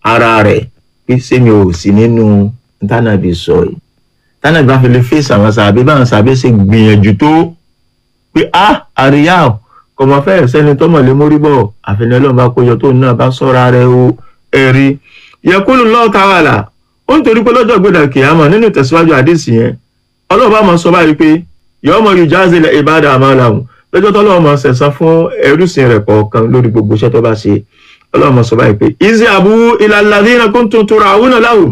ara rẹ̀ pé sẹ́mi ò sí nínú tánàbí sọ yìí tánàbí bá fi lè fèsì àwọn sàbí báwọn sàbí ṣe gbìyànjú tó pé a àríyá o kò mọ fẹ́ sẹ́ni tọ́mọ̀ lé mórí bọ̀ àfẹnẹ́ ọlọ́run bá kójọ tó náà bá sọ́ra rẹ̀ o ẹ̀rí yẹkúlù lọ́ọ̀ tààlà ó ń torí pé lọ́jọ́ gbọ́dọ̀ kìámọ̀ nínú ìtẹ̀síwájú àdìsí yẹn ọlọ́run bá mọ̀ sọ báyìí pé yọ̀ọ́ mọ̀ yóò jáde lẹ̀ ìbádà àmàlàhùn lọ́jọ́ tó lọ́wọ́ mọ̀ sẹ̀sán fún ẹrúsìn rẹ̀ kọ̀ọ̀kan lórí gbogbo iṣẹ́ tó bá ṣe ọlọ́run mọ̀ sọ báyìí pé ìzí àbú ìlàlàdínà kuntum tura'una lahum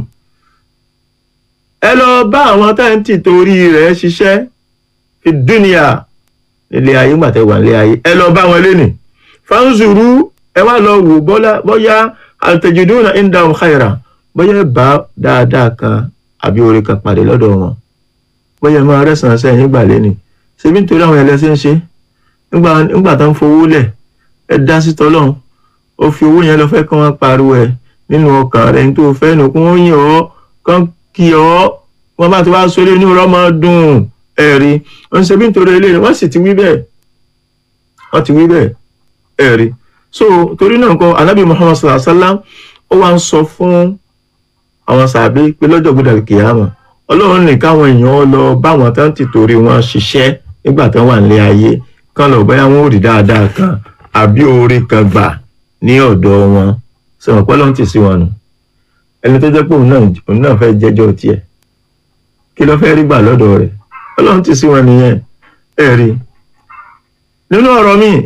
ẹ lọ bá àwọn táǹtì torí rẹ̀ ṣiṣẹ́ fi dúnìyà nílé ayé gbàtẹ́ wà nílé ayé ẹ lọ bá wọn lénìí fanzuru ẹ wá lọ wò bọ́yá àtẹ̀jùdúnà indahum khaira bóyá bá dáadáa kan àbí oore kan pàdé lọ́dọ̀ wọn bóyá máa rẹ́sàn sẹ́yìn gbà lẹ́nìí ṣebí nítorí àwọn ẹlẹ́sìn ṣe nígbà tó ń fowó lẹ̀ ẹ dá sí tọ́lọ́run ó fi owó yẹn lọ fẹ́ kí wọ́n pariwo ẹ̀ nínú ọkàn rẹ̀ ní tó fẹ́ nù kí wọ́n yìn ọ́ kán kí ọ́ wọ́n bá ti wá sólé ní ọ̀rọ̀ máa dùn ẹ̀rí wọ́n ṣe bí nítorí eléyìí wọ́n sì ti wí bẹ́ẹ̀ wọ́n ti wí bẹ́ẹ̀ ẹ̀rí so torí náà nǹkan anábì muhammad sallallahu alaihi wa sallam ó wá ń sọ fún àwọn sàbí pé lọ́jọ́ gbọ́dọ̀ kìyàmà ọlọ́run ní káwọn èèyàn lọ báwọn tán ti torí wọn ṣiṣẹ́ nígbà tán wà nílé ayé kán lọ bóyá wọn ò rí dáadáa kan àbí oore kan gbà ní ọ̀dọ̀ wọn sọ̀rọ̀ pé ọlọ́run ti sí wọn nù ẹni tó jẹ́ pé òun náà òun náà fẹ́ jẹ́jọ́ tiẹ̀ kí ló fẹ́ rí gbà lọ́dọ̀ rẹ̀ ọlọ́run ti sí wọn nìyẹn ẹ rí nínú ọ̀rọ̀ mi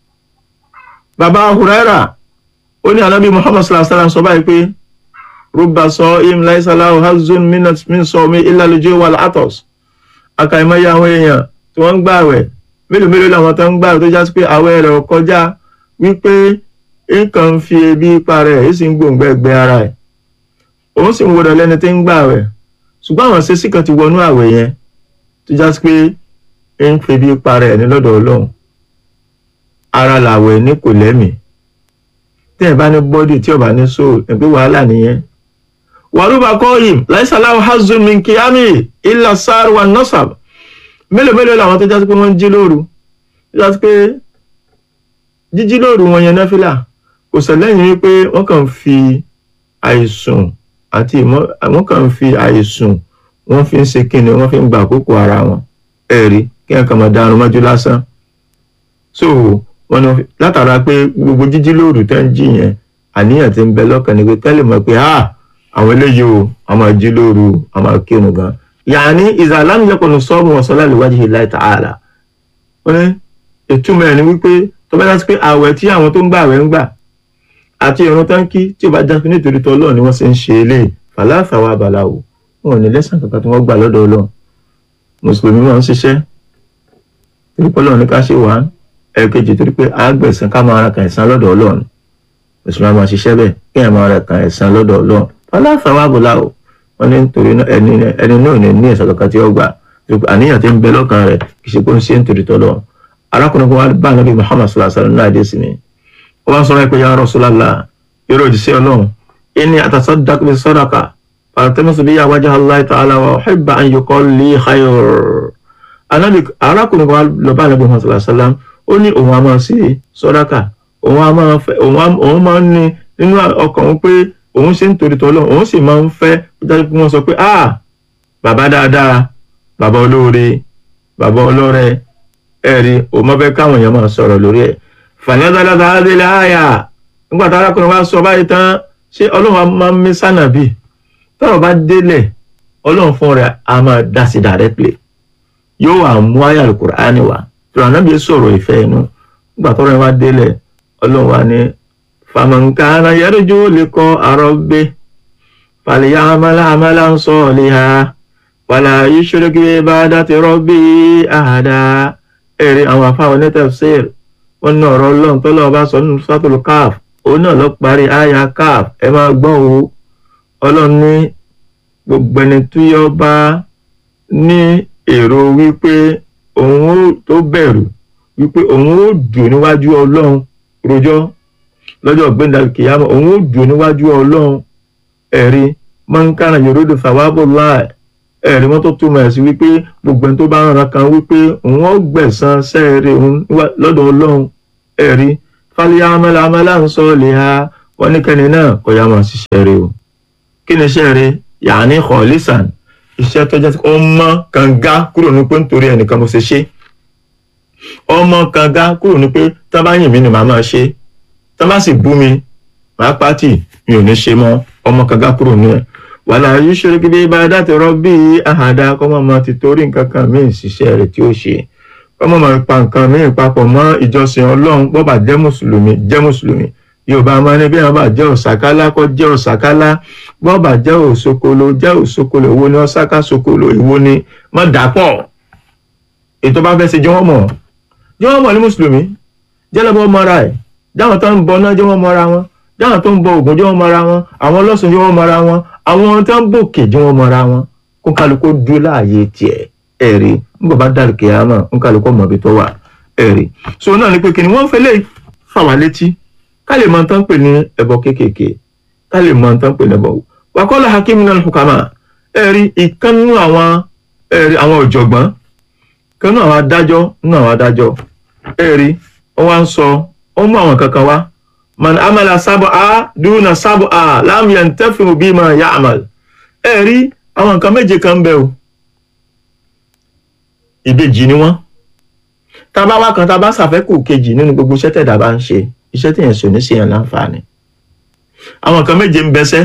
bàbá Huraira ó ní anábì Muhammad sallallahu alaihi wasallam sọ báyìí pé rúbà sọ im láìsàláhù hazun min sọ mi ìlàlójú wà látọ̀s àkàìmọye àwọn èèyàn tí wọ́n ń gbààwẹ̀ mélòó mélòó làwọn tó ń gbààwẹ̀ tó já sí pé àwẹ̀ rẹ̀ kọjá wípé nǹkan ń fi ebi pa rẹ̀ èyí sì ń gbòǹgbẹ ẹgbẹ́ ara ẹ̀ òun sì ń wọdọ̀ lẹ́ni tí ń gbààwẹ̀ ṣùgbọ́n àwọn ṣe sí kan ti wọnú àwẹ̀ yẹn tó já sí pé ń fi ebi pa rẹ̀ ní lọ́dọ̀ Ọlọ́run ara làwẹ̀ ní kò lẹ́mìí tí ẹ̀ bá ní bọ́dì tí ò bá ní soul ẹ̀ pé wàhálà nìyẹn wàrúbà kọ́yìm láìsàláwò hazun min kíámì ilà sáàrù wà nọ́sàb mélòó mélòó làwọn tó jásí pé wọ́n ń jí lóru jásí pé jíjí lóru wọn yẹn náfìlà kò sẹ́lẹ̀yìn wípé wọ́n kàn fi àìsùn àti ìmọ̀ wọ́n kàn fi àìsùn wọ́n fi ń ṣe kíni wọ́n fi ń gba àkókò ara wọn ẹ̀rí kí wọ́n kàn máa dànù mọ́jú lásán so wọ́n ní látara pé gbogbo jíjí lóru tẹ́ ń jí yẹn àníyàn ti ń bẹ lọ́kàn ní pé tẹ́lẹ̀ mọ̀ pé ah àwọn eléyìí o a máa jí lóru a máa kírun gan yàní ìzàlámù yẹkùnù sọ́ọ̀mù ọ̀sọ́lá lè wájú ìlà ta'ala wọ́n ní ìtumọ̀ ẹ̀ ni wípé tó bá dájú pé àwẹ̀ tí àwọn tó ń gbà àwẹ̀ ń gbà àti ìrun tó ń kí tí ò bá dájú nítorí tó ọlọ́run ni wọ́n ṣe ń ṣe eléyìí fàlàfà wa bàlá o wọn ò ní lẹ́sàn kankan tí wọ́n gbà lọ́dọ̀ ọlọ́run mùsùlùmí máa ń ṣiṣẹ́ torí pé ọlọ́run ní ká ṣe wà ẹ̀ẹ̀kejì torí pé àgbẹ̀sán ká máa ra kàn ẹ̀sán lọ́dọ̀ ọlọ́run mùsùlùmí máa ṣiṣẹ́ bẹ́ẹ̀ kí ẹ̀ máa ra kàn ẹ̀sán lọ́dọ̀ ọlọ́run fàlàfà wa bàlá o wọn ní nítorí ẹni ẹni náà ní ní ẹ̀sán kankan tí ó gbà àníyàn tí ń bẹ lọ́kàn rẹ̀ kì í ṣe pé ń ṣe nítorí tọ́lọ́ arákùnrin kan wá bá nàbí Muhammad sallallahu alaihi wasallam náà dé sí ni ó wá ń sọ̀rọ̀ pé ya Rasulullah yọrọ òjíṣẹ́ ọlọ́run inni atasaddaq bi sadaqa fàtẹ́mọ́sọ bí wajha Allah ta'ala wa uhibbu an yuqal li khayr anábì arákùnrin kan wá lọ bá nàbí Muhammad sallallahu alaihi wasallam ó ní òun a máa ṣe sàdákà òun a máa fẹ́ òun máa ń ní nínú ọkàn òun pé òun ṣe ń torí tọ́lọ́ òun sì máa ń fẹ́ dájú pé wọ́n sọ pé ah bàbá dáadáa bàbá olóore bàbá ọlọ́rẹ ẹ̀rí òun máa fẹ́ káwọn èèyàn máa sọ̀rọ̀ lórí ẹ̀ fàníyàtàlátà adélé àyà nígbà tí arákùnrin wa sọ báyìí tán ṣé ọlọ́run máa ń mí sànàbì tọ́rọ̀ bá délẹ̀ ọlọ́run fún rẹ̀ a máa dá sí directly yóò wà mú àyà Al-Qur'ani wá tó ànábì sọ̀rọ̀ ìfẹ́ inú nígbà tọ́rọ̀ yẹn wá délẹ̀ ọlọ́run wa ní fàmọ̀nkánà yarju liqa rabbi falyamal amalan salihan wala yushrik bi ibadati rabbi ahada ẹ̀rí àwọn afáwọn ní tafsir wọn ní ọ̀rọ̀ ọlọ́run tó lọ́wọ́ bá sọ nínú suratul káf òun náà lọ parí àyà káf ẹ máa gbọ́ o ọlọ́run ní gbogbo ẹni tó yọ bá ní èrò wípé òun ó tó bẹ̀rù wípé òun ó dùn níwájú ọlọ́run rojọ́ lọ́jọ́ gbẹ̀ndà kìyàmọ́ òun ó dùn níwájú ọlọ́run ẹ̀rí mọ́ńkàrà yorùdù fàwábọ̀ láì ẹ̀rí wọn tó túmọ̀ ẹ̀ sí wípé gbogbo ẹni tó bá ń ran kan wípé òun ó gbẹ̀san sẹ́ẹ̀rẹ̀ òun lọ́dọ̀ ọlọ́run ẹ̀rí fálíyàmẹ́lá amẹ́lá ń sọ lè ha wọ́n ní kẹ́ni náà kó yá máa ṣiṣẹ́ rẹ̀ o kí ni iṣẹ́ rẹ̀ yàní khalisan iṣẹ́ tó jẹ́ ọmọ kànga kúrò ní pé nítorí ẹnìkan mo ṣe ṣe ọmọ kànga kúrò ní pé tá bá yìn mí ni màá máa ṣe tá bá sì bú mi màá pàtì mi ò ní ṣe mọ́ ọmọ kànga kúrò ní ẹ̀ wàlá yushrik bi ibadati rabbi ahada kọ́mọ́ máa ti torí nǹkan kan míì ṣiṣẹ́ rẹ̀ tí ó ṣe kọ́mọ́ máa pa nǹkan míì papọ̀ mọ́ ìjọsìn ọlọ́run bó bá jẹ́ mùsùlùmí jẹ́ mùsùlùmí yorùbá máa ní bí wọn bá jẹ́ òsàkálá kọ́ jẹ́ òsàkálá bó bá jẹ́ òsokolo jẹ́ òsokolo ìwo ni ọ̀sáká sokolo ìwo ni má dàpọ̀ ètò bá fẹ́ ṣe jẹ́ wọ́n mọ̀ jẹ́ wọ́n mọ̀ ní mùsùlùmí jẹ́lẹ́bọ̀ mọ́ra ẹ̀ jáwọn tó ń bọ náà jẹ́ wọ́n mọ́ra wọn jáwọn tó ń bọ ògùn jẹ́ wọ́n mọ́ra wọn àwọn ọlọ́sùn jẹ́ wọ́n mọ́ra wọn àwọn tó ń bòkè jẹ́ wọ́n mọ́ra wọn kó kálukú dúró láàyè tiẹ̀ ẹ̀rí nígbà bá dàrú kìámà kó kálukú mọ̀ bí tó wà ẹ̀rí so náà ni pé kí ni wọ́n fẹ́ lè fà wá létí ká lè mọ tán pè ní ẹbọ kéékèèké ká lè mọ tán pè ní ẹbọ wàkọ́lá hakim náà hukama ẹ̀rí ìkànnú àwọn ẹ̀rí àwọn ọ̀jọ̀gbọ́n ìkànnú àwọn adájọ́ nínú àwọn adájọ́ ẹ̀rí wọ́n wá ń sọ ó mú àwọn kankan wá man amala sábọ a dúnà sábọ a lam yantafi'u bima ya'mal ẹ̀rí àwọn nǹkan méje kan ń bẹ o ìbejì ni wọ́n tá a bá wá kan tá a bá ṣàfẹ́kù kejì nínú gbogbo iṣẹ́ tẹ̀dá bá ń ṣe iṣẹ́ tí yẹn sọ ní ṣèyàn láǹfààní àwọn kan méje ń bẹsẹ́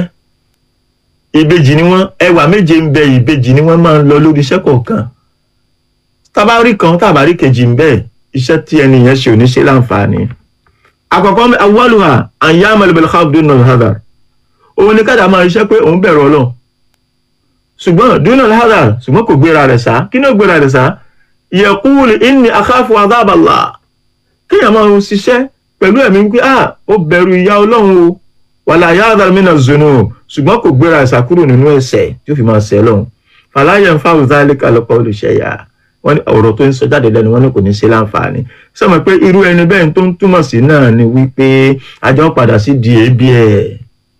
ìbejì ni wọ́n ẹwà méje ń bẹ ìbejì ni wọ́n máa ń lọ lórí iṣẹ́ kọ̀ọ̀kan tábàárí kan tábàárí kejì ń bẹ iṣẹ́ tí ẹni yẹn ṣe ò ní ṣe láǹfààní àkọ́kọ́ awwaluha an ya'mal bil khawf duna al-hadar òun ni kájà máa iṣẹ́ pé òun bẹ̀rù Ọlọ́run ṣùgbọ́n duna al-hadar ṣùgbọ́n kò gbéra rẹ̀ sá kí ni ó gbéra rẹ̀ sá yaqulu inni akhafu adhab Allah kéèyàn máa ń ṣiṣẹ́ pẹ̀lú ẹ̀mí wípé ah ó bẹ̀rù ìyà ọlọ́run o wàlà yáàdà mìíràn zonu ṣùgbọ́n kò gbéra ẹ̀sà kúrò nínú ẹ̀ṣẹ̀ tí ó fi máa ṣẹ̀ lọ́hùn fàlàyé ń fáwọn záálé kálọ́pọ̀ olùṣẹ́yà wọ́n ní ọ̀rọ̀ tó ń sọ jáde lẹ́nu wọn ní kò ní ṣe láǹfààní sọmọ pé irú ẹni bẹ́ẹ̀ tó ń túmọ̀ sí náà ni wípé àjọ padà sí di ebi ẹ̀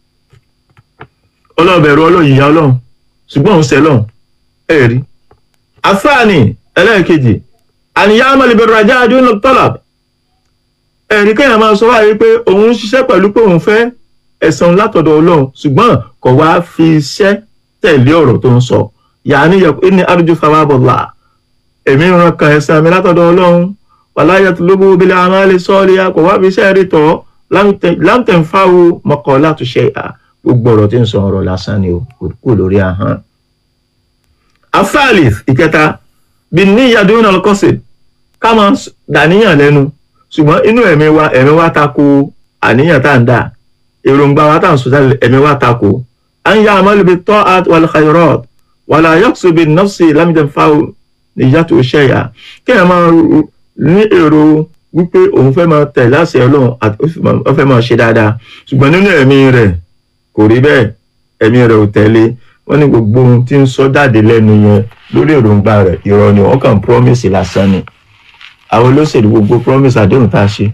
ọlọ́bẹ̀rù ọlọ́run ìyà ọlọ́run ṣùgbọ́n òun ṣẹ̀ lọ́hùn ẹ̀ rí afáàní ẹlẹ́ẹ̀kejì àníyá amọ̀lẹ́bẹ̀rù ajá adúlọ tọ́làbù ẹ̀rí kéèyàn máa sọ wáyé pé òun ń ṣiṣẹ́ pẹ̀lú pé òun fẹ́ ẹ̀san látọ̀dọ̀ ọlọ́run ṣùgbọ́n kò wá fi iṣẹ́ tẹ̀lé ọ̀rọ̀ tó ń sọ yàní yẹ pé ní arjú fáwábọ̀là èmi ń ran kan ẹ̀san mi látọ̀dọ̀ ọlọ́run wàláyà tó lóbó obìnrin àwọn alẹ́ sọ́ọ́lì kò wá fi iṣẹ́ rí tọ́ láǹtẹ̀ ń fáwo mọ́kọ́ látúnṣe à gbogbo ọ̀rọ̀ tí ń sọ ọ̀rọ̀ lásán ni kò lórí ahọ́n. afáàlì ìkẹta bí ní ìyàdúró náà kọ́sì ká máa dàníyàn lẹ́nu ṣùgbọ́n inú ẹ̀mí wa ẹ̀mí wa tako àníyàn tá à ń dà èròǹgbà wa tá à ń sọ̀tà ẹ̀mí wa tako à ń yá amalu bi ta'at wal khayrat wala yaqsu bin nafsi lam yanfa'u niyyatu shay'a kí ẹ̀ máa ní èrò wípé òun fẹ́ máa tẹ̀ láṣẹ ọlọ́run àti ó fẹ́ máa ṣe dáadáa ṣùgbọ́n nínú ẹ̀mí rẹ̀ kò rí bẹ́ẹ̀ ẹ̀mí rẹ̀ ò tẹ̀lé wọ́n ní gbogbo ohun tí ń sọ jáde lẹ́nu yẹn lórí èròǹgbà rẹ̀ irọ́ ni wọ́n kàn promise lásán ni àwọn olóṣèlú gbogbo promise àdéhùn tá a ṣe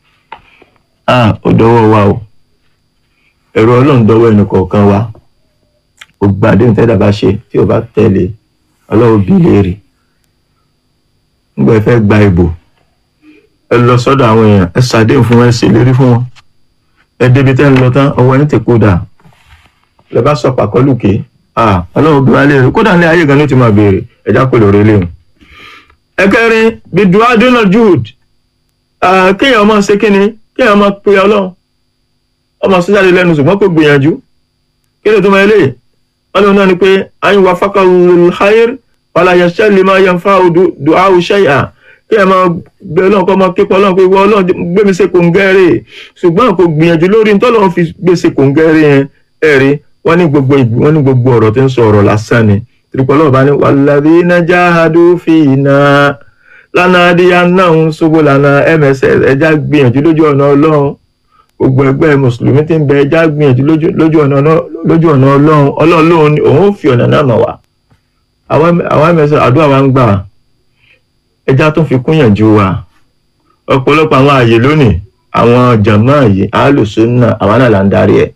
ah ó dọwọ́ wa o ẹ̀rọ ọlọ́run dọwọ́ ẹnì kọ̀ọ̀kan wa gbogbo àdéhùn tẹ́lẹ̀ bá ṣe tí ò bá tẹ̀lé ọlọ́run bí léèrè nígbà ẹ fẹ́ gba ìbò ẹ lọ sọ́dọ̀ àwọn èèyàn ẹ ṣàdéhùn fún wọn ẹ ṣèlérí fún wọn ẹ débi tẹ́ ń lọ tán ọwọ́ ẹni tè kódà lẹ bá sọ pàkọ́lùkè ah ọlọ́run bí wá léèrè kódà ní ayé gan ló ti máa béèrè ẹ̀já pè lórí léwu ẹ̀kẹrin bidua donald jude kéèyàn máa ṣe kíni kéèyàn máa pe ọlọ́run ọmọ sọ́jáde lẹ́nu ṣùgbọ́n kò gbìyànjú kí ló tó máa lè wọ́n lóun náà ni pé ayin wa fakal khair wàlá yẹsẹ́ lè máa yan fa dùá ṣẹ́yà kéèyàn máa gbé ọlọ́run kọ́ máa képa ọlọ́run pé ìwọ ọlọ́run gbé mi ṣe kòǹgẹ́rẹ́ ṣùgbọ́n kò gbìyànjú lórí ntọ́lọ́run fi gbé ṣe kòǹgẹ́rẹ́ yẹn ẹ̀rí wọ́n ní gbogbo wọ́n ní gbogbo ọ̀rọ̀ tí ń sọ ọ̀rọ̀ lásán ni tìrìpọ̀lọ́ bá ní walladhina jahadu fina lanadiyannahum subulana mss ẹja gbìyànjú lójú ọ̀nà ọlọ́run gbogbo ẹgbẹ́ mùsùlùmí tí ń bẹ ẹja gbìyànjú lójú ọ̀nà ọlọ́run ọlọ́run ni òun fi ọ̀nà náà mọ̀ wá àwọn mss àdúrà wa ń gbà ẹja tó fi kúnyànjú wa ọ̀pọ̀lọpọ̀ àwọn àyè lónìí àwọn jàmá yìí alùsùnà àwọn náà là ń darí ẹ̀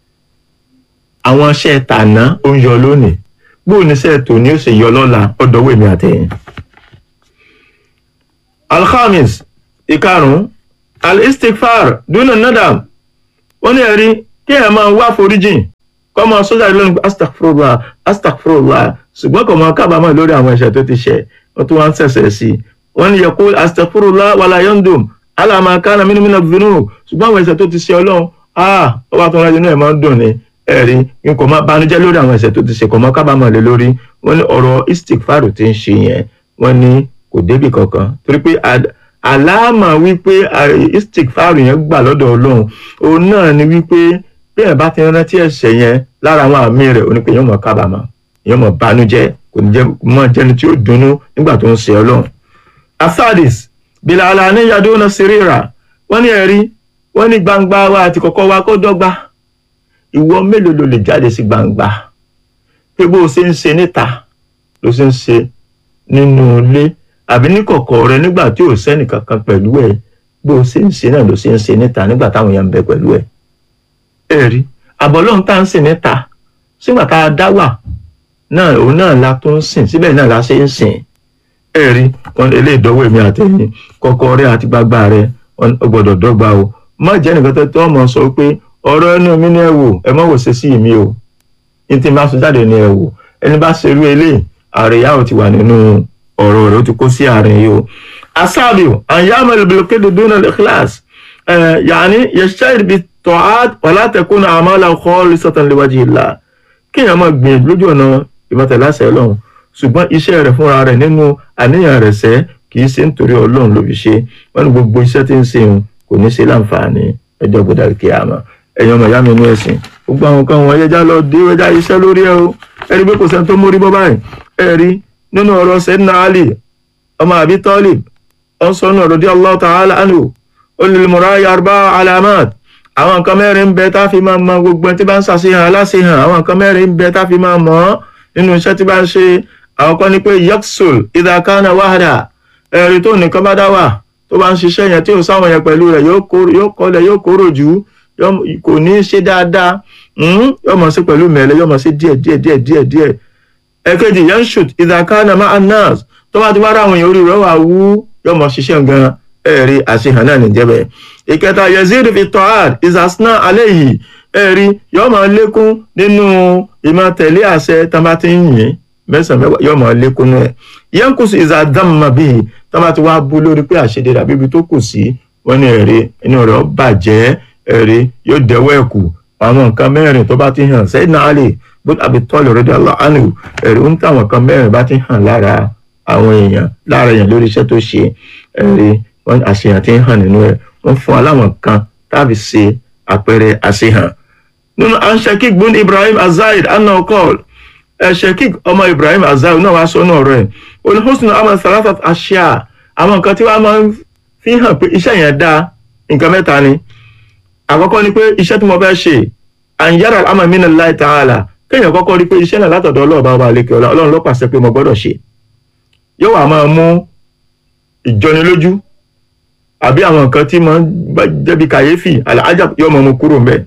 àwọn iṣẹ́ tàná ó ń yọ lónìí bóun ní sẹ́ẹ̀ tòní ó sì yọ lọ́la ọ̀dọ́wọ́ èmi àtẹ̀yìn. alhamis ìkarùn-ún al-istighfar duna nadam wọ́n ní ẹ̀rí kí ẹ̀ máa wá foríjìn kọ́ máa sọ́jà lónìí astagfirullah astagfirullah ṣùgbọ́n kò máa kábàámọ̀ lórí àwọn ẹ̀ṣẹ̀ tó ti ṣẹ̀ wọ́n tún wá ń ṣẹ̀ṣẹ̀ sí i wọ́n ní yaqul astagfirullah wala yandum ala ma kana minhu mina dhunub ṣùgbọ́n àwọn ẹ̀ṣẹ̀ tó ti ṣe ọlọ́run ah ọba tó ń rájọ náà máa ń dùn ní ẹ̀rí n kò máa banújẹ́ lórí àwọn ẹ̀ṣẹ̀ tó ti ṣe kò máa kábàámọ̀ lé lórí wọ́n ní ọ̀rọ̀ istikfaru ti ń ṣe yẹn wọ́n ní kò débì kankan torí pé àlámà wípé istikfaru yẹn gbà lọ́dọ̀ ọlọ́run òun náà ni wípé bí ẹ̀ bá ti rántí ẹ̀ṣẹ̀ yẹn lára àwọn àmì rẹ̀ onípe yóò mọ̀ kábàámọ̀ yóò mọ̀ banújẹ́ kò ní jẹ́ mọ́ jẹ́ni tí ó dunnú nígbà tó ń ṣe ọlọ́run. asadis bilala ní yadona sirira wọ́n ní ẹ̀rí wọ́n ní gbangba wa àti kọ̀kọ̀ wa kó dọ́gba ìwọ mélòó ló lè jáde sí gbangba pé bó o ṣe ń ṣe níta ló ṣe ń ṣe nínú ilé àbí ní kọ̀kọ̀ rẹ nígbà tí ò sẹ́nì kankan pẹ̀lú ẹ̀ bó o ṣe ń ṣe náà ló ṣe ń ṣe níta nígbà táwọn èèyàn ń bẹ pẹ̀lú ẹ̀ ẹ̀rí àbọ̀lọ́hún tá à ń sìn níta sígbà tá a dá wà náà òun náà la tó ń sìn síbẹ̀ náà la ṣe ń sìn ẹ̀rí wọn lè dọ́wọ́ èmi àtẹ̀yìn kọ̀kọ̀ rẹ àti gbagba rẹ ó gbọ́dọ̀ dọ́gba o má jẹ́ nìkan tó tó ọmọ sọ pé ọ̀rọ̀ ẹnu mi ní ẹ wò ẹ má wò ṣe sí mi o ní tí n bá sọ jáde ní ẹ wò ẹni bá ṣerú eléyìí àríyá ò ti wà nínú ọ̀rọ̀ rẹ̀ ó ti kó sí àárín yìí o. asábìò àyàmọ̀ ìbìlókè dúdú náà lẹ́kílàs yàní yẹ̀ṣẹ́ ìbí tọ́át wàlá tẹ̀kún àmàlà kọ́ọ̀lù sọ́tàn léwájú ìlà kéèyàn máa gbìyànjú lójú ọ̀nà ìmọ̀tẹ̀láṣẹ ọlọ́run ṣùgbọ́n iṣẹ́ rẹ̀ fúnra rẹ̀ nínú àníyàn rẹ̀ sẹ́ kì í ṣe nítorí ọlọ́run ló fi ṣe wọ́n ní gbogbo iṣẹ́ tí ń ṣe òun kò ní ṣe láǹfààní ẹjọ́ gbọdọ̀ kíyàmá ẹ̀yin ọmọ ìyá mi inú ẹ̀sìn gbogbo àwọn kan wọn ẹjá lọ dé ẹjá iṣẹ́ lórí ẹ o ẹ̀rí pé kò sẹ́ni tó mórí bọ́ báyìí ẹ̀rí nínú ọ̀rọ̀ sẹ́dínà Ali ọmọ àbí Talib ọ̀sán náà radiyallahu ta'ala anhu olùmọ̀rá yarba alamat àwọn nǹkan mẹ́rin ń bẹ tá a fi máa mọ gbogbo ẹni tí bá ń ṣàṣehàn aláṣehàn àwọn nǹkan mẹ́rin ń bẹ tá a fi máa mọ̀ ọ́ nínú iṣẹ́ tí bá ń ṣe àwọn kan ní pé yaksul idakana wahada ẹ̀rí tó nìkan bá dá wà tó bá ń ṣiṣẹ́ yẹn tí ò sáwọn yẹn pẹ̀lú rẹ̀ yóò kọlẹ̀ yóò kóró jù kò ní í ṣe dáadáa yóò mọ̀ sí pẹ̀lú mẹ́lẹ̀ yóò mọ̀ sí díẹ̀ díẹ̀ díẹ̀ díẹ̀ díẹ̀ ẹ̀kejì yanshut idakana ma'anas tó bá ti wá ráwọn èèyàn orí rẹ̀ wà wú yóò mọ̀ ṣiṣẹ́ gan ẹ̀rí àṣehàn náà nìjẹ́bẹ̀ ìkẹta yazid fi tọ́had ìsàsínà alẹ́ yìí ẹ̀rí yóò máa lékún nínú ìmọ̀ tẹ̀lé àṣẹ tá a bá ti ń yìn mẹ́sàn-án mẹ́wàá yóò máa lékún náà yankusu ìsàdámà bíi tá a bá ti wá bú lórí pé àṣedé dàbí ibi tó kù sí wọ́n ní ẹ̀rí inú rẹ̀ ó bàjẹ́ ẹ̀rí yóò dẹ́wọ́ ẹ̀kú àwọn nǹkan mẹ́rin tó bá ti hàn sẹ́yìn alẹ́ bó tàbí tọ́lù radiyallahu anhu ẹ̀rí ń táwọn nǹkan mẹ́rin bá ti hàn lára àwọn èèyàn lára èèyàn lórí iṣẹ́ tó ṣe ẹ̀rí wọ́n àṣehàn ti ń hàn nínú ẹ̀ wọ́n fún aláwọn kan tàbí ṣe àpẹẹrẹ àṣehàn. nínú anshekik bun ibrahim azaid anna okol ẹ̀ṣẹ̀kik ọmọ ibrahim azaid náà wàá sọ náà rẹ̀ olùhùsùn amal salasat aṣíà àwọn nǹkan tí wọ́n máa ń fi hàn pé iṣẹ́ yẹn dáa nǹkan mẹ́ta ni. àkọ́kọ́ ni pé iṣẹ́ tí mo fẹ́ ṣe àǹyára amal minallahi ta'ala kéèyàn kọ́kọ́ rí pé iṣẹ́ náà látọ̀dọ̀ ọlọ́ọ̀bá ọba àlekè ọlá ọlọ́run ló pàṣẹ pé mo gbọ́dọ̀ ṣe yóò wá máa mú ìjọnilójú àbí àwọn nǹkan tí máa ń jẹ́bi kàyéfì àlàájà yóò mọ̀ mú kúrò mbẹ́.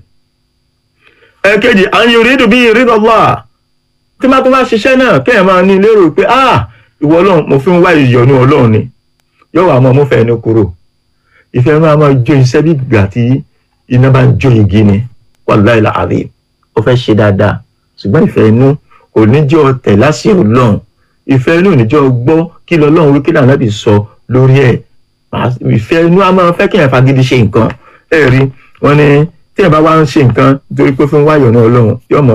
ẹ̀kejì àwọn yorùbá dùn bí rí lọ́lá tí máa tó bá ṣiṣẹ́ náà kéèyàn máa ní lérò pé ah ìwọ ọlọ́run mo fi ń wá ìyọnu ọlọ́run ni yóò wá mọ́ mo fẹ́ ẹni kúrò ìfẹ́ máa máa jó iṣẹ́ bí ìgbà tí iná bá ń jó igi ni wàláì làárẹ̀ ó fẹ́ ṣe dáadáa ṣùgbọ́n ìfẹ́ inú kò ní jẹ́ ọ̀tẹ̀ láṣẹ ọlọ́run ìfẹ́ inú ò ní jẹ́ ọgbọ́ kí lọ́lọ́run wí kí lànà bí sọ lórí ẹ̀ ìfẹ́ inú a máa fẹ́ kí èèyàn fagídí ṣe nǹkan ẹ rí wọn ni tí èèyàn bá wá ń ṣe nǹkan nítorí pé fún wáyọ̀ náà ọlọ́run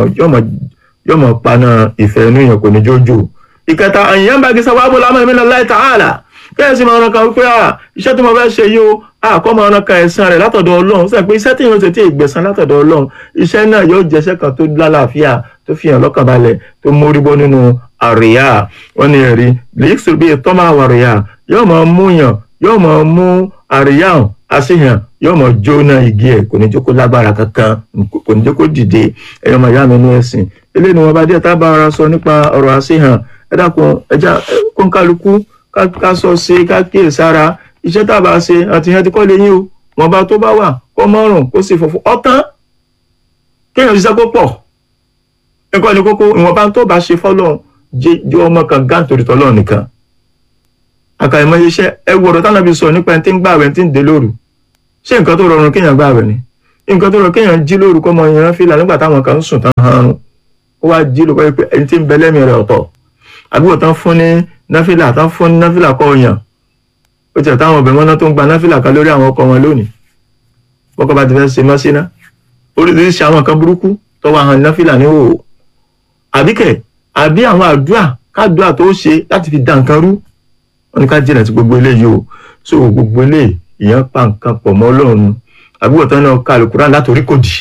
yóò mọ̀ paná ìfẹ́ inú yẹn kò ní jójó. ìkẹta àyàn bá gíṣà wàá bọ́lá àmọ́ ìmìnira láì tààlà kẹ́hìn sí máa ran kan wípé iṣẹ́ tí mo fẹ́ ṣe yìí o àkọ́ máa ran kan ẹ̀san rẹ̀ látọ̀dọ̀ ọlọ́run sọ pé iṣẹ́ tí yóò tètè ìgbẹ̀san látọ̀dọ̀ ọlọ́run iṣẹ́ náà yóò jẹ́ṣẹ́ kan tó lálàáfíà tó fi hàn lọ́kàn balẹ̀ tó mórí bọ́ nínú àríyá wọn ni ẹ̀rí lèyíkì bíi tọ́mà àríyá yóò máa mú yàn yóò máa mú àríyá àṣehàn yóò máa jóná igi ẹ̀ kò ní jẹ́ kó lágbára kankan kò ní jẹ́ kó dìde ẹ̀yọ́ máa yá mi nú ẹ̀sìn eléyìí ni wọ́n bá díẹ̀ tá a bá ara sọ nípa ọ̀rọ̀ àṣehàn ẹ dákun ẹja kóńkálukú ká sọ ṣe ká kíyè sára iṣẹ́ tá a bá ṣe àti ìyẹn ti kọ́ lé yín o wọ́n bá tó bá wà kó mọ́rùn kó sì fọ̀fọ̀ ọ̀tán kéèyàn ṣiṣẹ́ kó pọ̀ ẹ̀kọ́ ni kókó ìwọ̀nba tó bá ṣe fọ́lọ́run jẹ́ ọmọ kan gáǹtorí tọ́lọ́run nìkan àkàìmọ̀ iṣẹ́ ẹ wọ̀rọ̀ tánàbí sọ nípa ẹni tí ń gbààwẹ̀ tí ń dé lóru ṣé nǹkan tó rọrùn kéèyàn gbààwẹ̀ ni nǹkan tó rọ kéèyàn jí lórúkọ ọmọ yẹn fìlà nígbà táwọn kan ń sùn tán hàn ó wá jí lórúkọ pé ẹni tí ń bẹ lẹ́mìí rẹ̀ ọ̀tọ̀ àbúrò tán fún ní náfìlà tán fún ní náfìlà kọ́ ọ̀yàn ó tiẹ̀ táwọn ọbẹ̀ mọ́ná tó ń gba náfìlà kan lórí àwọn ọkọ wọn lónìí bọ́kọ bá ti fẹ́ ṣe mọ́ síná oríṣiríṣi àwọn kan burúkú tọ́wọ́ àwọn náfìlà ní òwò àbíkẹ́ àbí àwọn àdúrà kádùá tó ṣe láti fi dá nǹkan rú wọn ní ká jìnà sí gbogbo eléyìí o so gbogbo eléyìí ìyẹn pa nǹkan pọ̀ mọ́ ọlọ́run àbúrò tán náà ka àlùkùrán látòrí kò dì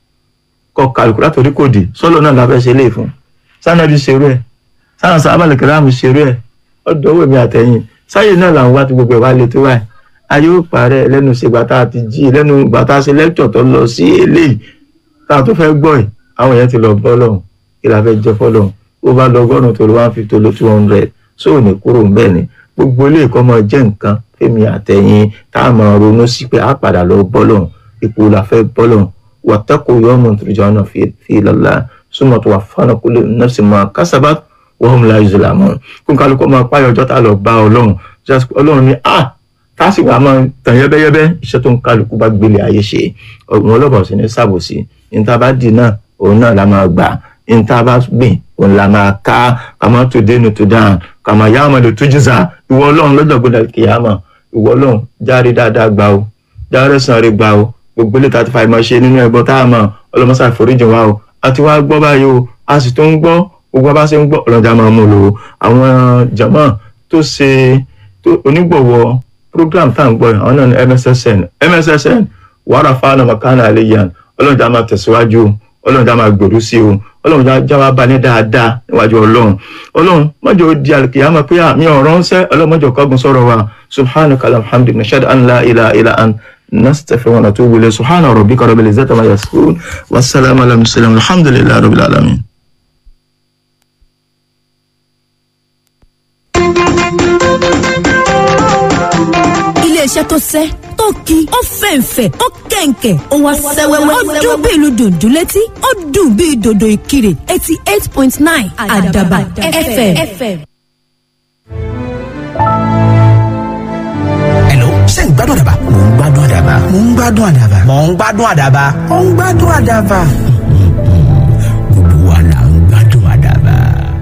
kọ́ ka àlùkùrán látòrí kò dì sọ́lọ́ náà la fẹ́ ṣe léè fún sanabi ṣerú ẹ̀ sáà sábàlì kìláàmù ṣerú ẹ̀ ọ̀dọ̀ owó mi àtẹ̀yìn sáyé náà làwọn wá ti gbogbo ẹ̀ wá lè tó wáyé ayé ó parẹ́ lẹ́nu ṣe gbàtà àti jí lẹ́nu gbàtà ṣe lẹ́kítọ̀ tó lọ sí eléyìí tá a tó fẹ́ gbọ́ ẹ̀ àwọn yẹn ti lọ bọ́ lọ́hùn kí la fẹ́ jẹ́ fọ́lọ́hùn ó bá lọ ọgọ́rùn-ún tó lọ one fifty tó lọ two hundred sóò ní kúrò ń bẹ́ẹ̀ ni gbogbo ilé ìkọ́ máa jẹ́ nǹkan fẹ́mi àtẹ̀yìn tá a máa ronú sí pé a padà lọ bọ́ lọ́hùn ipò la fẹ́ bọ́ lọ́hùn wàtẹ́kù yọmọ turja'una fi ilallah súnmọ́ tó wà fánà kúlẹ̀ nafsin ma kasabat wa hum la yuzlamun kó kálukọ́ máa páyọ̀ ọjọ́ tá a lọ bá ọlọ́run ọlọ́run ni ah tásì wàá máa tàn yẹ́bẹ́yẹ́bẹ́ iṣẹ́ tó ń kálukú bá gbélé ayé ṣe ọ̀gbìn ọlọ́bàá sì ní sàbòsí níta bá dì náà òun náà la máa gbà níta bá gbìn òun la máa ká kàmá tó dénú tó dáhùn kàmá yá ọmọ lè tó jìzà ìwọ ọlọ́run lọ́jọ́ gbọ́dọ̀ kìyàmà ìwọ ọlọ́run járe dáadáa gbà o járe sàn rí gbà o gbogbo ilé tá a ti fa ìmọ̀ ṣe nínú ẹ̀gbọ́n tá a mọ̀ ọlọ́mọṣà ìforíjì wa o a ti wá gbọ́ báyìí o a sì tó ń gbọ́ gbogbo bá ṣe ń gbọ́ ọlọ́jà máa mú lò ó àwọn jàmọ́ tó ṣe onígbọ̀wọ́ program tá à ń gbọ́ yìí àwọn náà ní mssn mssn wàhálà fáwọn makana aliyan ọlọ́run já máa tẹ̀síwájú ọlọ́run já máa gbèrú sí o ọlọ́run já máa bá ní dáadáa níwájú ọlọ́run ọlọ́run mọ́jọ́ di alkiyama pé àmì ọ̀rọ̀ ń sẹ́ ọlọ́run mọ́jọ́ kọ́gun sọ̀rọ̀ wa subhanaka alhamdulilayi nashad an la ilaha illa an nastaghfiruka wa natubu ilayhi subhana rabbika rabbil izzati ma yasifun wassalamu ala mursalin alhamdulillahi rabbil alamin. iléeṣẹ́ tó sẹ́ tó ki ó fẹ̀ǹfẹ̀ ó kẹ̀ǹkẹ̀ ó wá sẹ́wẹ́wẹ́ ó dún bí ìlú dùndú létí ó dùn bí dòdò ìkirè eighty eight point nine àdàbà fm. Hello, ṣé ń gbádùn àdàbà? Mò ń gbádùn àdàbà. Mò ń gbádùn àdàbà. Mò ń gbádùn àdàbà. Mò ń gbádùn àdàbà. Gbogbo wa là ń gbádùn àdàbà.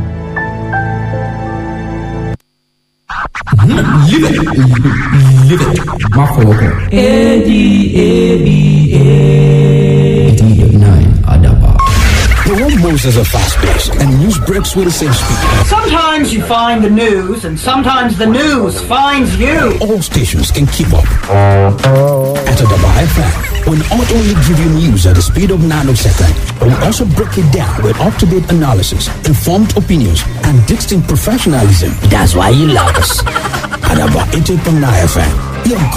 Live it. Live it. Má fọwọ́ kàn. nine Adaba. The one Moses are fast paced and news breaks with the same speed. Sometimes you find the news, and sometimes the news finds you. All stations can keep up. At Adaba FM, we'll not only give you news at the speed of nanosecond, but we'll also break it down with up-to-date analysis, informed opinions, and distinct professionalism. That's why you love us. Adaba 88.9 FM, your